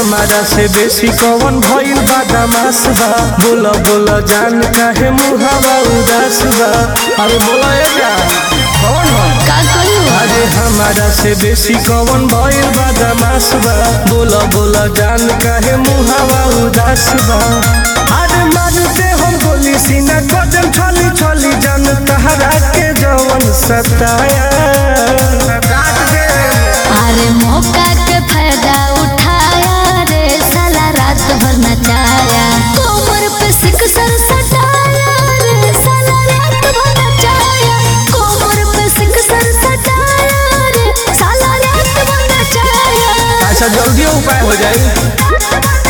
हमारा से बेसी कौन भइल बा दमास बा बोला बोला जान काहे मुहावा उदास बा अरे बोला ए जान कौन हो का करू अरे हमारा से बेसी कौन भइल बा दमास बा बोला बोला जान काहे मुहावा उदास बा अरे मारते हम गोली सीना गजन छली छली जान तहरा के जवन सताया काट दे अरे मौका के फायदा उठाया रे साला रात भर नचाया कोमर पे सिक सर सटाया रे साला रात भर नचाया कोमर पे सिक सर सटाया रे साला रात भर नचाया अच्छा जल्दी उपाय हो जाए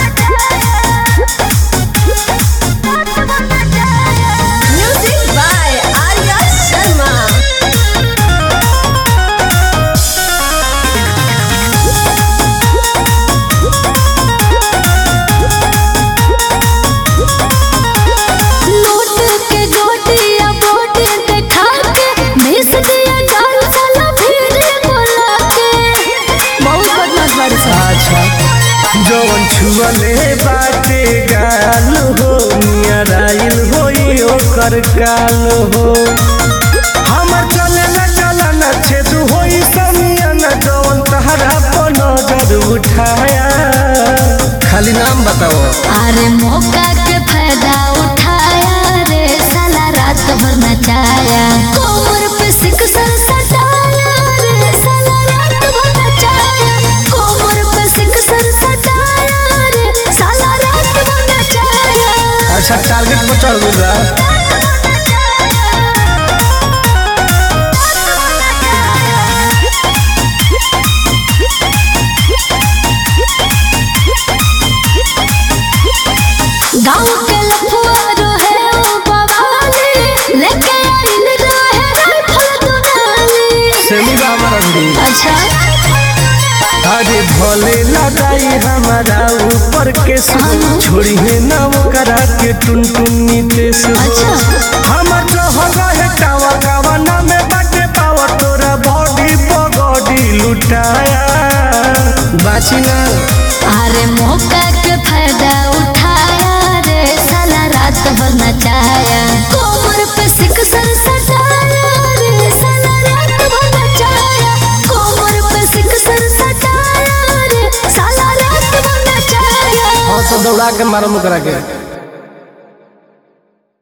music by Arya Sharma note के गोटिया बोटी देखा के मिस दिया जान साला फिर बोला के बहुत बदमाश बाड़ी सा अच्छा जवन छुअले बाटे गाल हो नियर आइल होई ओकर काल हो हमर चले न चला न छेद होई समिया न जवन तहरा पर नजर उठाया खाली नाम बताओ अरे मौका के फायदा उठाया रे साला रात भर नचाया कोमर पे सिक सर सटाया रे साला रात भर नचाया कोमर पे सिक सर सटाया रे साला रात भर नचाया अच्छा टारगेट पर चढ़ गइल बा गाँव के लफुआ रहे ओ बवाली लेके आइल रहे राइफल दुनाली सेमी बा हमर अंडी अच्छा अरे भोले लगाई हमारा ऊपर के हाँ। छोड़ी है ना करा के टुन टुन नीतेश अच्छा। हमर चहल है टावा कावा ना में बाटे पावा तोरा बॉडी पगड़ी लुटाया बाची ना अरे मौका के फायदा उठाया रे साला रात भर नचाया कोमर पे सिक सर सटाया रे साला रात भर नचाया कोमर पे सिक सर सटाया रे साला रात भर नचाया हाँ तो दौड़ा के मारो मुकरा के